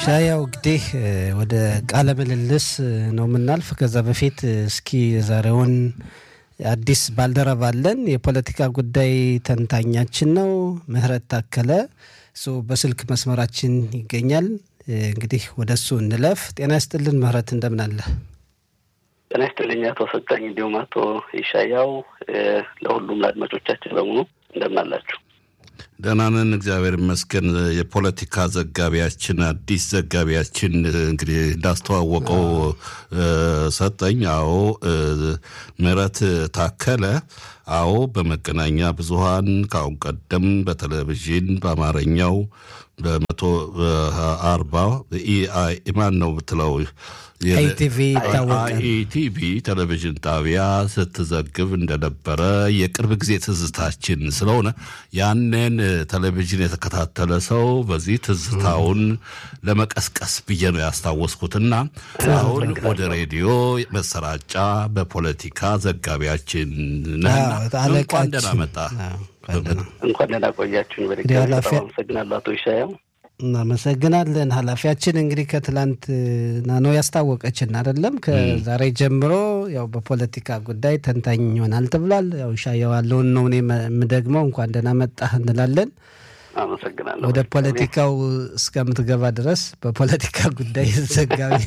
ሻያው እንግዲህ ወደ ቃለ ምልልስ ነው የምናልፍ። ከዛ በፊት እስኪ የዛሬውን አዲስ ባልደረባ አለን። የፖለቲካ ጉዳይ ተንታኛችን ነው ምህረት ታከለ እሱ በስልክ መስመራችን ይገኛል። እንግዲህ ወደ እሱ እንለፍ። ጤና ይስጥልን ምህረት፣ እንደምን አለ? ጤና ይስጥልኝ አቶ ሰጠኝ፣ እንዲሁም አቶ ይሻያው፣ ለሁሉም ለአድማጮቻችን በሙሉ እንደምን አላችሁ? ደህና ነን፣ እግዚአብሔር ይመስገን። የፖለቲካ ዘጋቢያችን አዲስ ዘጋቢያችን እንግዲህ እንዳስተዋወቀው ሰጠኝ። አዎ ምህረት ታከለ አዎ በመገናኛ ብዙኃን ከአሁን ቀደም በቴሌቪዥን በአማርኛው በመቶ አርባ ኢማን ነው ብትለው ኢቲቪ ይታወቃል። ኢቲቪ ቴሌቪዥን ጣቢያ ስትዘግብ እንደነበረ የቅርብ ጊዜ ትዝታችን ስለሆነ ያንን ቴሌቪዥን የተከታተለ ሰው በዚህ ትዝታውን ለመቀስቀስ ብዬ ነው ያስታወስኩትና አሁን ወደ ሬዲዮ መሰራጫ በፖለቲካ ዘጋቢያችን ነህና እንኳን ደህና መጣ። እንኳን ደህና ቆያችሁን። በድጋሚ በጣም አመሰግናለሁ አቶ ይሻያው። እናመሰግናለን። ኃላፊያችን እንግዲህ ከትላንትና ነው ያስታወቀችን አይደለም። ከዛሬ ጀምሮ ያው በፖለቲካ ጉዳይ ተንታኝ ይሆናል ተብሏል። ያው ሻየው ያለውን ነው እኔ የምደግመው። እንኳን ደህና መጣህ እንላለን። አመሰግናለሁ። ወደ ፖለቲካው እስከምትገባ ድረስ በፖለቲካ ጉዳይ ዘጋቢ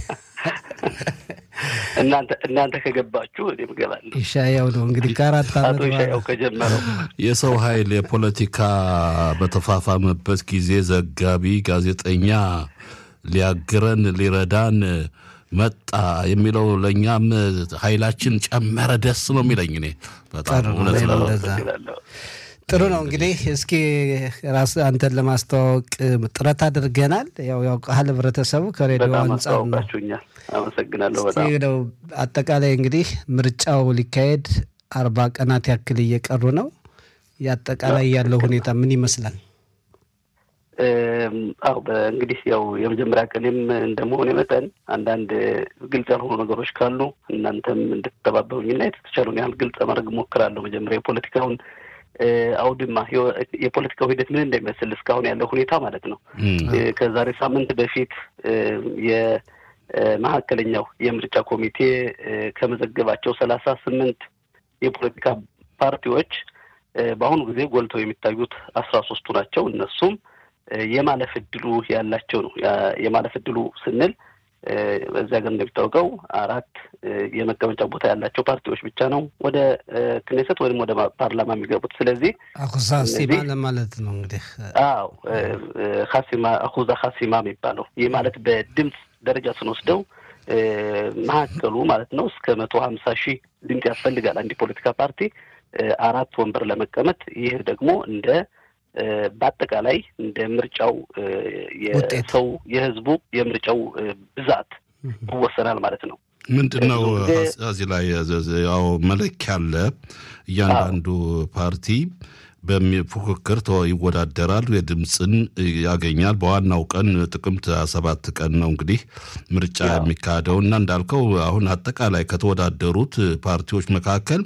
እናንተ እናንተ ከገባችሁ እኔም እገባለሁ። ይሻያው ነው እንግዲህ ከአራት ዓመት አቶ ይሻያው ከጀመረው የሰው ኃይል የፖለቲካ በተፋፋመበት ጊዜ ዘጋቢ ጋዜጠኛ ሊያግረን ሊረዳን መጣ የሚለው ለእኛም ኃይላችን ጨመረ። ደስ ነው የሚለኝ እኔ በጣም እውነት ነው። ጥሩ ነው እንግዲህ እስኪ ራስ አንተን ለማስተዋወቅ ጥረት አድርገናል። ያው ያውቃል ህብረተሰቡ ከሬዲዮ አንጻር ነው። አመሰግናለሁ እስኪ ነው አጠቃላይ እንግዲህ ምርጫው ሊካሄድ አርባ ቀናት ያክል እየቀሩ ነው። የአጠቃላይ ያለው ሁኔታ ምን ይመስላል? አው እንግዲህ ያው የመጀመሪያ ቀኔም እንደመሆነ መጠን አንዳንድ ግልጽ ያልሆኑ ነገሮች ካሉ እናንተም እንድትተባበሩኝና የተቻሉን ያህል ግልጽ ማድረግ እሞክራለሁ። መጀመሪያ የፖለቲካውን አውድማ የፖለቲካው ሂደት ምን እንደሚመስል እስካሁን ያለው ሁኔታ ማለት ነው። ከዛሬ ሳምንት በፊት የመካከለኛው የምርጫ ኮሚቴ ከመዘገባቸው ሰላሳ ስምንት የፖለቲካ ፓርቲዎች በአሁኑ ጊዜ ጎልተው የሚታዩት አስራ ሶስቱ ናቸው። እነሱም የማለፍ እድሉ ያላቸው ነው። የማለፍ እድሉ ስንል በዚህ ሀገር እንደሚታወቀው አራት የመቀመጫ ቦታ ያላቸው ፓርቲዎች ብቻ ነው ወደ ክኔሰት ወይም ወደ ፓርላማ የሚገቡት። ስለዚህ አኩዛ ሲማ ለማለት ነው እንግዲህ። አዎ ሀሲማ አኩዛ ሀሲማ የሚባለው ይህ ማለት በድምፅ ደረጃ ስንወስደው መካከሉ ማለት ነው እስከ መቶ ሀምሳ ሺህ ድምፅ ያስፈልጋል አንድ የፖለቲካ ፓርቲ አራት ወንበር ለመቀመጥ። ይህ ደግሞ እንደ በአጠቃላይ እንደ ምርጫው የሰው የህዝቡ የምርጫው ብዛት ይወሰናል ማለት ነው። ምንድን ነው እዚህ ላይ ያው መለኪያ አለ። እያንዳንዱ ፓርቲ በፉክክር ይወዳደራል፣ የድምፅን ያገኛል። በዋናው ቀን ጥቅምት ሰባት ቀን ነው እንግዲህ ምርጫ የሚካሄደው እና እንዳልከው አሁን አጠቃላይ ከተወዳደሩት ፓርቲዎች መካከል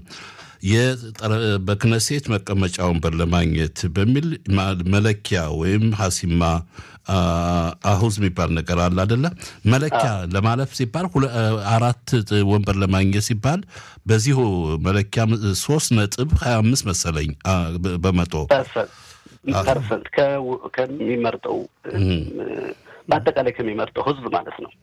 በክነሴት መቀመጫ ወንበር ለማግኘት በሚል መለኪያ ወይም ሀሲማ አሁዝ የሚባል ነገር አለ አደለ? መለኪያ ለማለፍ ሲባል አራት ወንበር ለማግኘት ሲባል በዚሁ መለኪያ ሶስት ነጥብ ሀያ አምስት መሰለኝ በመቶ ፐርሰንት ከሚመርጠው በአጠቃላይ ከሚመርጠው ህዝብ ማለት ነው።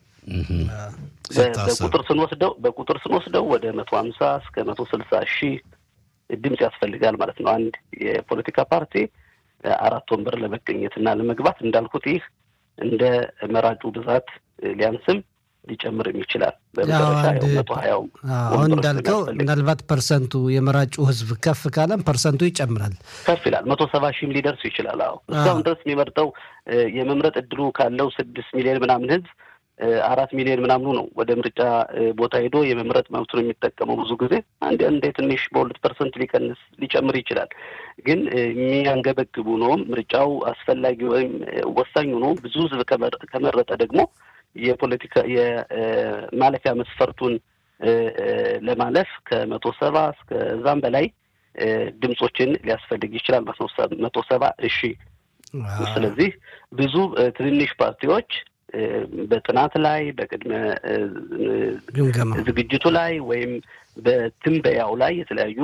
በቁጥር ስንወስደው በቁጥር ስንወስደው ወደ መቶ ሀምሳ እስከ መቶ ስልሳ ሺህ ድምፅ ያስፈልጋል ማለት ነው። አንድ የፖለቲካ ፓርቲ አራት ወንበር ለመገኘት እና ለመግባት እንዳልኩት ይህ እንደ መራጩ ብዛት ሊያንስም ሊጨምርም ይችላል። በመጨረሻ መቶ ሀያው አሁን እንዳልከው ምናልባት ፐርሰንቱ የመራጩ ህዝብ ከፍ ካለም ፐርሰንቱ ይጨምራል፣ ከፍ ይላል። መቶ ሰባ ሺህም ሊደርሱ ይችላል። አዎ እስካሁን ድረስ የሚመርጠው የመምረጥ እድሉ ካለው ስድስት ሚሊዮን ምናምን ህዝብ አራት ሚሊዮን ምናምኑ ነው ወደ ምርጫ ቦታ ሄዶ የመምረጥ መብቱን የሚጠቀመው። ብዙ ጊዜ አንድ አንዴ ትንሽ በሁለት ፐርሰንት ሊቀንስ ሊጨምር ይችላል። ግን የሚያንገበግቡ ነው ምርጫው አስፈላጊ ወይም ወሳኝ ሆኖ ብዙ ህዝብ ከመረጠ ደግሞ የፖለቲካ የማለፊያ መስፈርቱን ለማለፍ ከመቶ ሰባ እስከዛም በላይ ድምፆችን ሊያስፈልግ ይችላል። መቶ ሰባ እሺ። ስለዚህ ብዙ ትንንሽ ፓርቲዎች በጥናት ላይ በቅድመ ግምገማ ዝግጅቱ ላይ ወይም በትንበያው ላይ የተለያዩ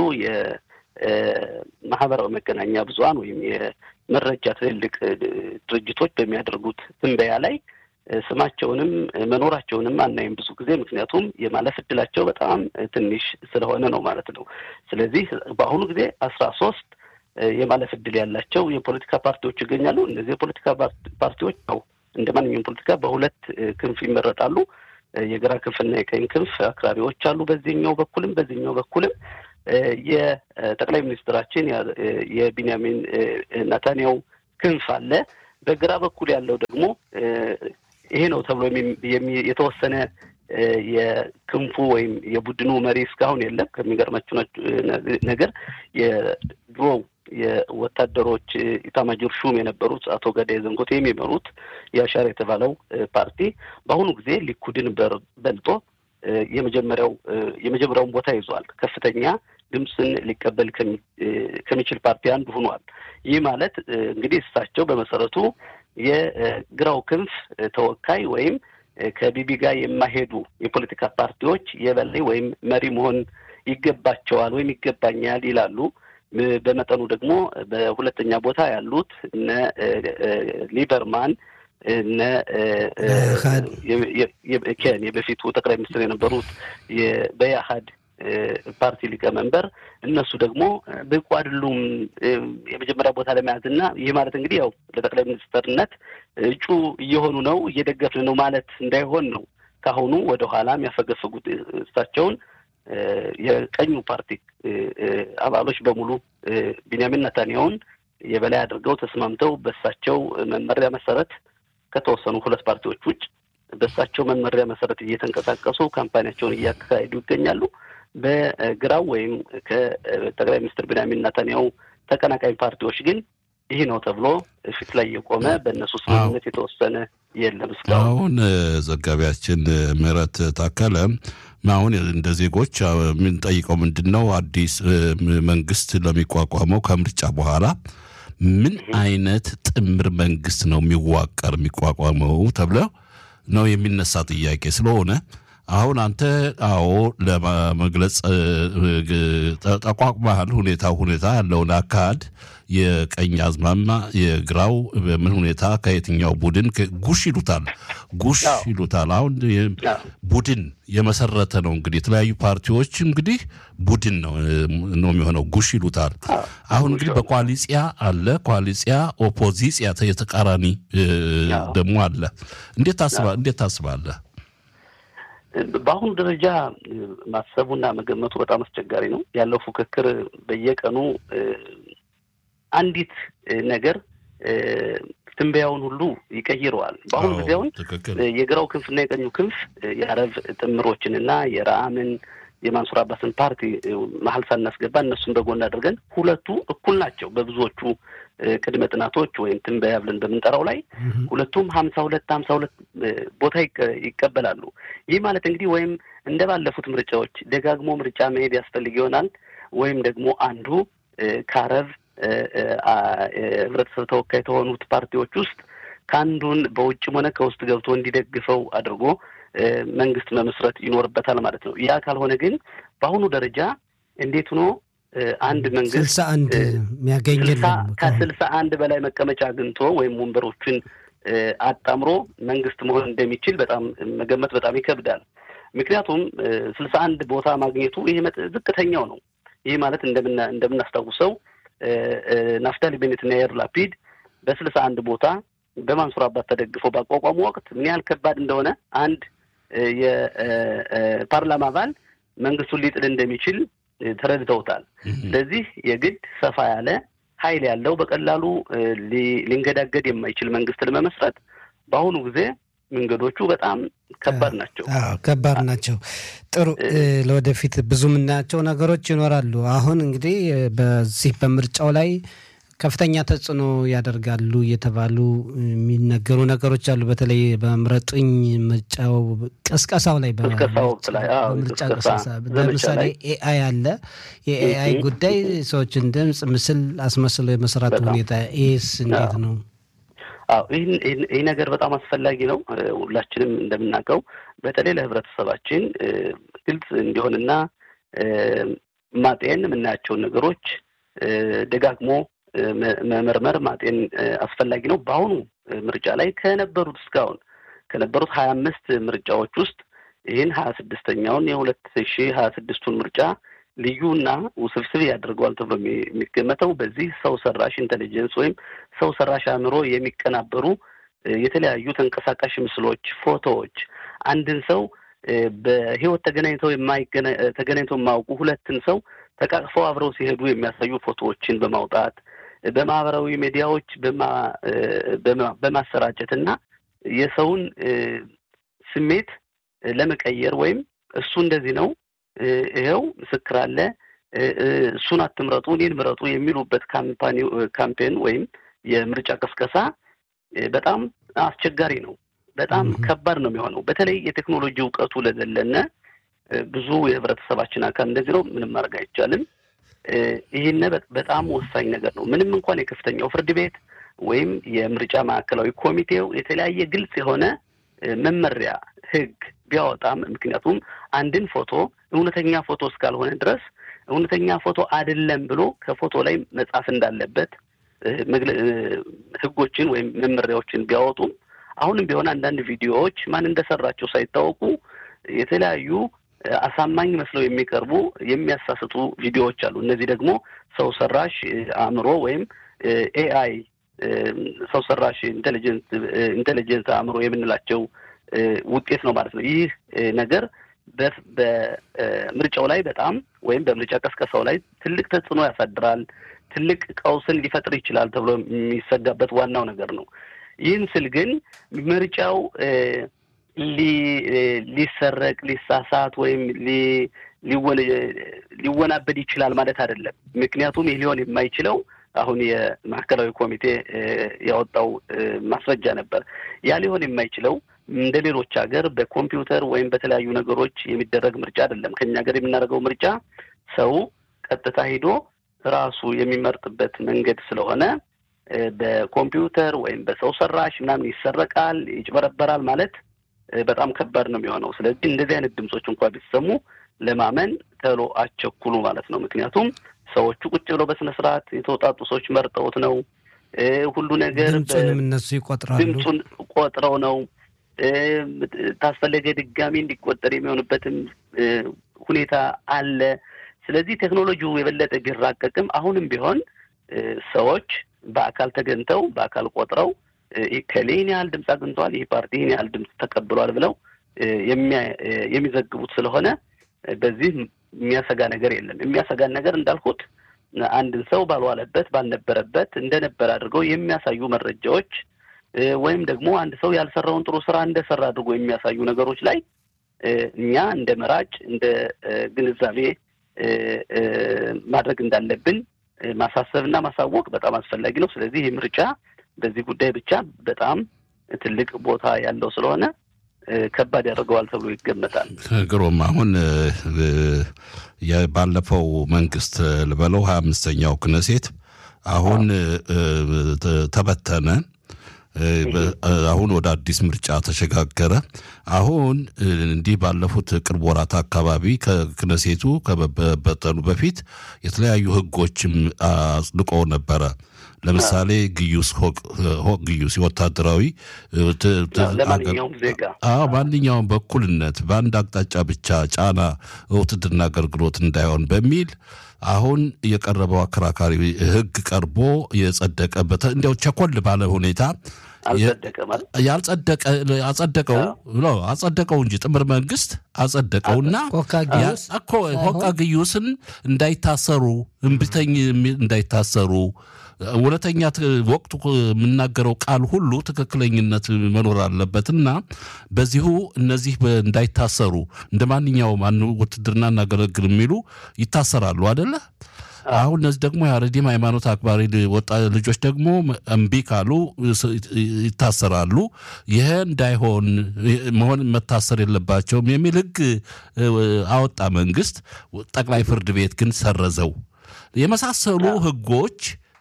የማህበራዊ መገናኛ ብዙኃን ወይም የመረጃ ትልልቅ ድርጅቶች በሚያደርጉት ትንበያ ላይ ስማቸውንም መኖራቸውንም አናይም ብዙ ጊዜ ምክንያቱም የማለፍ እድላቸው በጣም ትንሽ ስለሆነ ነው ማለት ነው። ስለዚህ በአሁኑ ጊዜ አስራ ሶስት የማለፍ እድል ያላቸው የፖለቲካ ፓርቲዎች ይገኛሉ። እነዚህ የፖለቲካ ፓርቲዎች ነው እንደ ማንኛውም ፖለቲካ በሁለት ክንፍ ይመረጣሉ። የግራ ክንፍና የቀኝ ክንፍ አክራሪዎች አሉ። በዚህኛው በኩልም በዚህኛው በኩልም የጠቅላይ ሚኒስትራችን የቢንያሚን ናታንያው ክንፍ አለ። በግራ በኩል ያለው ደግሞ ይሄ ነው ተብሎ የተወሰነ የክንፉ ወይም የቡድኑ መሪ እስካሁን የለም። ከሚገርማችሁ ነገር የድሮው የወታደሮች ኢታማጆር ሹም የነበሩት አቶ ገዳይ ዘንጎቴ የሚመሩት የአሻር የተባለው ፓርቲ በአሁኑ ጊዜ ሊኩድን በልጦ የመጀመሪያው የመጀመሪያውን ቦታ ይዟል። ከፍተኛ ድምፅን ሊቀበል ከሚችል ፓርቲ አንዱ ሆኗል። ይህ ማለት እንግዲህ እሳቸው በመሰረቱ የግራው ክንፍ ተወካይ ወይም ከቢቢ ጋር የማይሄዱ የፖለቲካ ፓርቲዎች የበላይ ወይም መሪ መሆን ይገባቸዋል ወይም ይገባኛል ይላሉ። በመጠኑ ደግሞ በሁለተኛ ቦታ ያሉት እነ ሊበርማን እነ ኬን የበፊቱ ጠቅላይ ሚኒስትር የነበሩት በያሀድ ፓርቲ ሊቀመንበር እነሱ ደግሞ ብቁ አይደሉም የመጀመሪያ ቦታ ለመያዝ እና ይህ ማለት እንግዲህ ያው ለጠቅላይ ሚኒስትርነት እጩ እየሆኑ ነው እየደገፍን ነው ማለት እንዳይሆን ነው። ካሁኑ ወደ ኋላ የሚያፈገፍጉት እሳቸውን የቀኙ ፓርቲ አባሎች በሙሉ ቢንያሚን ነታንያሁን የበላይ አድርገው ተስማምተው በእሳቸው መመሪያ መሰረት ከተወሰኑ ሁለት ፓርቲዎች ውጭ በእሳቸው መመሪያ መሰረት እየተንቀሳቀሱ ካምፓኒያቸውን እያካሄዱ ይገኛሉ። በግራው ወይም ከጠቅላይ ሚኒስትር ቢንያሚን ነታንያሁ ተቀናቃኝ ፓርቲዎች ግን ይህ ነው ተብሎ ፊት ላይ የቆመ በእነሱ ስምምነት የተወሰነ የለም እስካሁን። አሁን ዘጋቢያችን ምህረት ታከለ አሁን እንደ ዜጎች የምንጠይቀው ምንድን ነው? አዲስ መንግስት ለሚቋቋመው ከምርጫ በኋላ ምን አይነት ጥምር መንግስት ነው የሚዋቀር የሚቋቋመው ተብለ ነው የሚነሳ ጥያቄ ስለሆነ አሁን አንተ አዎ ለመግለጽ ተቋቁመሃል። ሁኔታው ሁኔታ ያለውን አካሄድ የቀኝ አዝማማ የግራው በምን ሁኔታ ከየትኛው ቡድን ጉሽ ይሉታል ጉሽ ይሉታል። አሁን ቡድን የመሰረተ ነው እንግዲህ የተለያዩ ፓርቲዎች እንግዲህ ቡድን ነው ነው የሚሆነው ጉሽ ይሉታል። አሁን እንግዲህ በኮaliሲያ አለ ኮaliሲያ፣ ኦፖዚሲያ የተቃራኒ ደግሞ አለ። እንዴት ታስባ እንዴት ታስባለህ? በአሁኑ ደረጃ ማሰቡና መገመቱ በጣም አስቸጋሪ ነው። ያለው ፉክክር በየቀኑ አንዲት ነገር ትንበያውን ሁሉ ይቀይረዋል። በአሁኑ ጊዜ አሁን የግራው ክንፍና የቀኙ ክንፍ የአረብ ጥምሮችንና የረአምን የማንሱር አባስን ፓርቲ መሀል ሳናስገባ እነሱን በጎን አድርገን ሁለቱ እኩል ናቸው በብዙዎቹ ቅድመ ጥናቶች ወይም ትንበያ ብለን በምንጠራው ላይ ሁለቱም ሀምሳ ሁለት ሀምሳ ሁለት ቦታ ይቀበላሉ። ይህ ማለት እንግዲህ ወይም እንደ ባለፉት ምርጫዎች ደጋግሞ ምርጫ መሄድ ያስፈልግ ይሆናል ወይም ደግሞ አንዱ ከአረብ ህብረተሰብ ተወካይ ከሆኑት ፓርቲዎች ውስጥ ከአንዱን በውጭም ሆነ ከውስጥ ገብቶ እንዲደግፈው አድርጎ መንግስት መመስረት ይኖርበታል ማለት ነው። ያ ካልሆነ ግን በአሁኑ ደረጃ እንዴት ሆኖ አንድ መንግስት ስልሳ አንድ የሚያገኝ ከስልሳ አንድ በላይ መቀመጫ አግኝቶ ወይም ወንበሮችን አጣምሮ መንግስት መሆን እንደሚችል በጣም መገመት በጣም ይከብዳል። ምክንያቱም ስልሳ አንድ ቦታ ማግኘቱ ይሄ ዝቅተኛው ነው። ይህ ማለት እንደምና እንደምናስታውሰው ናፍታሊ ቤኔትና ያር ላፒድ በስልሳ አንድ ቦታ በማንሱር አባት ተደግፈው ባቋቋሙ ወቅት ምን ያህል ከባድ እንደሆነ አንድ የፓርላማ አባል መንግስቱን ሊጥል እንደሚችል ተረድተውታል። ስለዚህ የግድ ሰፋ ያለ ኃይል ያለው በቀላሉ ሊንገዳገድ የማይችል መንግስት ለመመስረት በአሁኑ ጊዜ መንገዶቹ በጣም ከባድ ናቸው። ከባድ ናቸው። ጥሩ፣ ለወደፊት ብዙ የምናያቸው ነገሮች ይኖራሉ። አሁን እንግዲህ በዚህ በምርጫው ላይ ከፍተኛ ተጽዕኖ ያደርጋሉ እየተባሉ የሚነገሩ ነገሮች አሉ። በተለይ በምረጡኝ ምርጫው ቅስቀሳው ላይ በምርጫ ቅስቀሳ ለምሳሌ ኤአይ አለ። የኤአይ ጉዳይ ሰዎችን ድምፅ፣ ምስል አስመስሎ የመስራት ሁኔታ ይህስ እንዴት ነው? አዎ ይህ ነገር በጣም አስፈላጊ ነው። ሁላችንም እንደምናውቀው በተለይ ለህብረተሰባችን ግልጽ እንዲሆንና ማጤን የምናያቸውን ነገሮች ደጋግሞ መመርመር ማጤን አስፈላጊ ነው። በአሁኑ ምርጫ ላይ ከነበሩት እስካሁን ከነበሩት ሀያ አምስት ምርጫዎች ውስጥ ይህን ሀያ ስድስተኛውን የሁለት ሺህ ሀያ ስድስቱን ምርጫ ልዩና ውስብስብ ያደርገዋል ተብሎ የሚገመተው በዚህ ሰው ሰራሽ ኢንቴሊጀንስ ወይም ሰው ሰራሽ አእምሮ የሚቀናበሩ የተለያዩ ተንቀሳቃሽ ምስሎች፣ ፎቶዎች አንድን ሰው በህይወት ተገናኝተው ተገናኝተው የማያውቁ ሁለትን ሰው ተቃቅፈው አብረው ሲሄዱ የሚያሳዩ ፎቶዎችን በማውጣት በማህበራዊ ሚዲያዎች በማሰራጨት እና የሰውን ስሜት ለመቀየር ወይም እሱ እንደዚህ ነው ይኸው ምስክር አለ፣ እሱን አትምረጡ፣ እኔን ምረጡ የሚሉበት ካምፓኒ ካምፔን ወይም የምርጫ ቅስቀሳ በጣም አስቸጋሪ ነው። በጣም ከባድ ነው የሚሆነው። በተለይ የቴክኖሎጂ እውቀቱ ለዘለነ ብዙ የህብረተሰባችን አካል እንደዚህ ነው። ምንም ማድረግ አይቻልም። ይህን በጣም ወሳኝ ነገር ነው። ምንም እንኳን የከፍተኛው ፍርድ ቤት ወይም የምርጫ ማዕከላዊ ኮሚቴው የተለያየ ግልጽ የሆነ መመሪያ ህግ ቢያወጣም ምክንያቱም አንድን ፎቶ እውነተኛ ፎቶ እስካልሆነ ድረስ እውነተኛ ፎቶ አይደለም ብሎ ከፎቶ ላይ መጻፍ እንዳለበት ህጎችን ወይም መመሪያዎችን ቢያወጡም አሁንም ቢሆን አንዳንድ ቪዲዮዎች ማን እንደሰራቸው ሳይታወቁ የተለያዩ አሳማኝ መስለው የሚቀርቡ የሚያሳስቱ ቪዲዮዎች አሉ። እነዚህ ደግሞ ሰው ሰራሽ አእምሮ ወይም ኤአይ ሰው ሰራሽ ኢንቴሊጀንስ አእምሮ የምንላቸው ውጤት ነው ማለት ነው። ይህ ነገር በምርጫው ላይ በጣም ወይም በምርጫ ቀስቀሳው ላይ ትልቅ ተጽዕኖ ያሳድራል፣ ትልቅ ቀውስን ሊፈጥር ይችላል ተብሎ የሚሰጋበት ዋናው ነገር ነው። ይህን ስል ግን ምርጫው ሊሰረቅ፣ ሊሳሳት ወይም ሊወናበድ ይችላል ማለት አይደለም። ምክንያቱም ይህ ሊሆን የማይችለው አሁን የማዕከላዊ ኮሚቴ ያወጣው ማስረጃ ነበር። ያ ሊሆን የማይችለው እንደ ሌሎች ሀገር በኮምፒውተር ወይም በተለያዩ ነገሮች የሚደረግ ምርጫ አይደለም። ከኛ ሀገር የምናደርገው ምርጫ ሰው ቀጥታ ሂዶ ራሱ የሚመርጥበት መንገድ ስለሆነ በኮምፒውተር ወይም በሰው ሰራሽ ምናምን ይሰረቃል፣ ይጭበረበራል ማለት በጣም ከባድ ነው የሚሆነው። ስለዚህ እንደዚህ አይነት ድምፆች እንኳ ቢሰሙ ለማመን ተሎ አቸኩሉ ማለት ነው። ምክንያቱም ሰዎቹ ቁጭ ብለው በስነ ስርዓት የተወጣጡ ሰዎች መርጠውት ነው። ሁሉ ነገር ድምፁንም እነሱ ይቆጥራሉ። ድምፁን ቆጥረው ነው ታስፈለገ ድጋሚ እንዲቆጠር የሚሆንበትም ሁኔታ አለ። ስለዚህ ቴክኖሎጂው የበለጠ ቢራቀቅም አሁንም ቢሆን ሰዎች በአካል ተገኝተው በአካል ቆጥረው ከሌ ይህን ያህል ድምፅ አግኝተዋል፣ ይህ ፓርቲ ይህን ያህል ድምፅ ተቀብሏል ብለው የሚዘግቡት ስለሆነ በዚህ የሚያሰጋ ነገር የለም። የሚያሰጋን ነገር እንዳልኩት አንድን ሰው ባልዋለበት ባልነበረበት እንደነበረ አድርገው የሚያሳዩ መረጃዎች ወይም ደግሞ አንድ ሰው ያልሰራውን ጥሩ ስራ እንደሰራ አድርጎ የሚያሳዩ ነገሮች ላይ እኛ እንደ መራጭ እንደ ግንዛቤ ማድረግ እንዳለብን ማሳሰብና ማሳወቅ በጣም አስፈላጊ ነው። ስለዚህ ይህ ምርጫ በዚህ ጉዳይ ብቻ በጣም ትልቅ ቦታ ያለው ስለሆነ ከባድ ያደርገዋል ተብሎ ይገመታል። ግሩም። አሁን ባለፈው መንግስት ልበለው ሀያ አምስተኛው ክነሴት አሁን ተበተነ። አሁን ወደ አዲስ ምርጫ ተሸጋገረ። አሁን እንዲህ ባለፉት ቅርብ ወራት አካባቢ ከክነሴቱ ከመበተኑ በፊት የተለያዩ ህጎችም አጽድቆ ነበረ። ለምሳሌ ግዩስ ሆቅ ግዩስ ወታደራዊ ለማንኛውም ዜጋ ማንኛውም በኩልነት በአንድ አቅጣጫ ብቻ ጫና ውትድርና አገልግሎት እንዳይሆን በሚል አሁን የቀረበው አከራካሪ ህግ ቀርቦ የጸደቀበት እንዲያው ቸኮል ባለ ሁኔታ ያልጸደቀ አጸደቀው አጸደቀው እንጂ ጥምር መንግስት አጸደቀውና እኮ ሆቃ ግዩስን እንዳይታሰሩ እምቢተኝ እንዳይታሰሩ እውነተኛ ወቅቱ የምናገረው ቃል ሁሉ ትክክለኝነት መኖር አለበትና በዚሁ እነዚህ እንዳይታሰሩ እንደ ማንኛውም ውትድርና እናገለግል የሚሉ ይታሰራሉ አደለ? አሁን እነዚህ ደግሞ የአረዲም ሃይማኖት አክባሪ ወጣ ልጆች ደግሞ እምቢ ካሉ ይታሰራሉ። ይሄ እንዳይሆን መሆን መታሰር የለባቸውም የሚል ህግ አወጣ መንግስት። ጠቅላይ ፍርድ ቤት ግን ሰረዘው። የመሳሰሉ ህጎች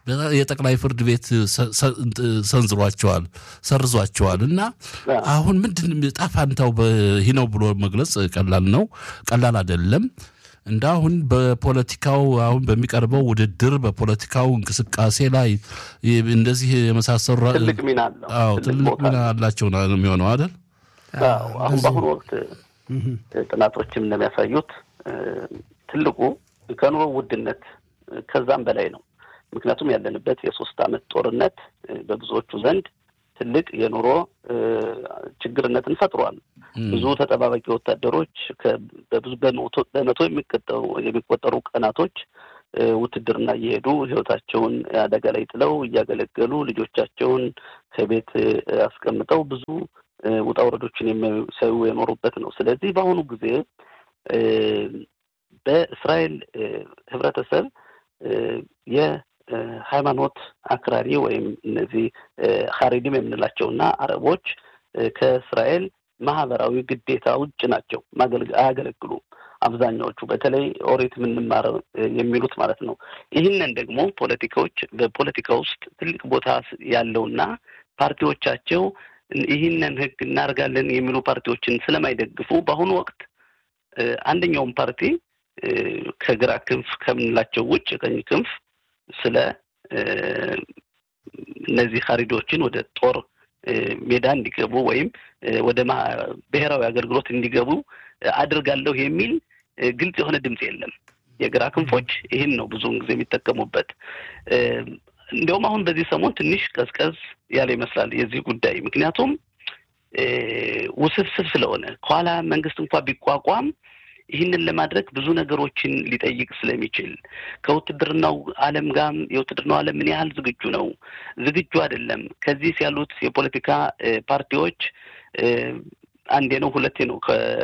የጠቅላይ ፍርድ ቤት ሰንዝሯቸዋል፣ ሰርዟቸዋል እና አሁን ምንድን ጣፋንታው ይህ ነው ብሎ መግለጽ ቀላል ነው ቀላል አይደለም። እንደ አሁን በፖለቲካው አሁን በሚቀርበው ውድድር በፖለቲካው እንቅስቃሴ ላይ እንደዚህ የመሳሰሉ ትልቅ ሚና አለው። አዎ ትልቅ ሚና አላቸው ነው የሚሆነው አይደል? አሁን በአሁኑ ወቅት ጥናቶችም እንደሚያሳዩት ትልቁ ከኑሮ ውድነት ከዛም በላይ ነው። ምክንያቱም ያለንበት የሶስት ዓመት ጦርነት በብዙዎቹ ዘንድ ትልቅ የኑሮ ችግርነትን ፈጥሯል። ብዙ ተጠባባቂ ወታደሮች በብዙ በመቶ የሚቆጠሩ የሚቆጠሩ ቀናቶች ውትድርና እየሄዱ ሕይወታቸውን አደጋ ላይ ጥለው እያገለገሉ ልጆቻቸውን ከቤት አስቀምጠው ብዙ ውጣ ውረዶችን የሚሰዩ የኖሩበት ነው። ስለዚህ በአሁኑ ጊዜ በእስራኤል ህብረተሰብ የሃይማኖት አክራሪ ወይም እነዚህ ሀሬዲም የምንላቸውና አረቦች ከእስራኤል ማህበራዊ ግዴታ ውጭ ናቸው፣ አያገለግሉም። አብዛኛዎቹ በተለይ ኦሪት የምንማረው የሚሉት ማለት ነው። ይህንን ደግሞ ፖለቲካዎች በፖለቲካ ውስጥ ትልቅ ቦታ ያለውና ፓርቲዎቻቸው ይህንን ህግ እናደርጋለን የሚሉ ፓርቲዎችን ስለማይደግፉ በአሁኑ ወቅት አንደኛውም ፓርቲ ከግራ ክንፍ ከምንላቸው ውጭ ቀኝ ክንፍ ስለ እነዚህ ሀሪዶችን ወደ ጦር ሜዳ እንዲገቡ ወይም ወደ ብሔራዊ አገልግሎት እንዲገቡ አድርጋለሁ የሚል ግልጽ የሆነ ድምፅ የለም። የግራ ክንፎች ይህን ነው ብዙውን ጊዜ የሚጠቀሙበት። እንዲያውም አሁን በዚህ ሰሞን ትንሽ ቀዝቀዝ ያለ ይመስላል የዚህ ጉዳይ ምክንያቱም ውስብስብ ስለሆነ ከኋላ መንግስት እንኳ ቢቋቋም ይህንን ለማድረግ ብዙ ነገሮችን ሊጠይቅ ስለሚችል ከውትድርናው ዓለም ጋር የውትድርናው ዓለም ምን ያህል ዝግጁ ነው? ዝግጁ አይደለም። ከዚህ ያሉት የፖለቲካ ፓርቲዎች አንዴ ነው ሁለቴ ነው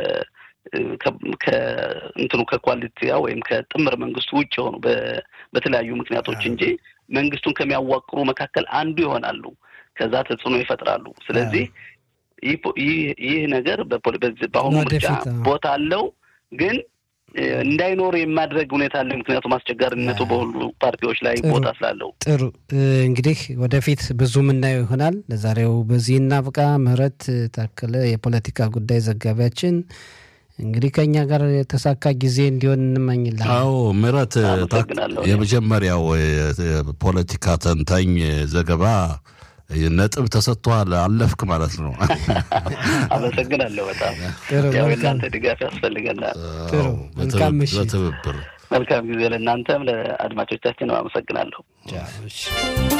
ከእንትኑ ከኳሊቲያ ወይም ከጥምር መንግስቱ ውጭ የሆኑ በተለያዩ ምክንያቶች እንጂ መንግስቱን ከሚያዋቅሩ መካከል አንዱ ይሆናሉ። ከዛ ተጽዕኖ ይፈጥራሉ። ስለዚህ ይህ ነገር በአሁኑ ምርጫ ቦታ አለው ግን እንዳይኖር የማድረግ ሁኔታ አለ። ምክንያቱም አስቸጋሪነቱ በሁሉ ፓርቲዎች ላይ ቦታ ስላለው። ጥሩ እንግዲህ ወደፊት ብዙ የምናየው ይሆናል። ለዛሬው በዚህ እናብቃ። ምህረት ታከለ የፖለቲካ ጉዳይ ዘጋቢያችን እንግዲህ ከእኛ ጋር የተሳካ ጊዜ እንዲሆን እንመኝላል። አዎ ምህረት የመጀመሪያው ፖለቲካ ተንታኝ ዘገባ ነጥብ ተሰጥቷል። አለፍክ ማለት ነው። አመሰግናለሁ። በጣም ያው የእናንተ ድጋፍ ያስፈልገናል። ጥሩ መልካም ምሽት። በትብብር መልካም ጊዜ ለእናንተም ለአድማጮቻችን አመሰግናለሁ።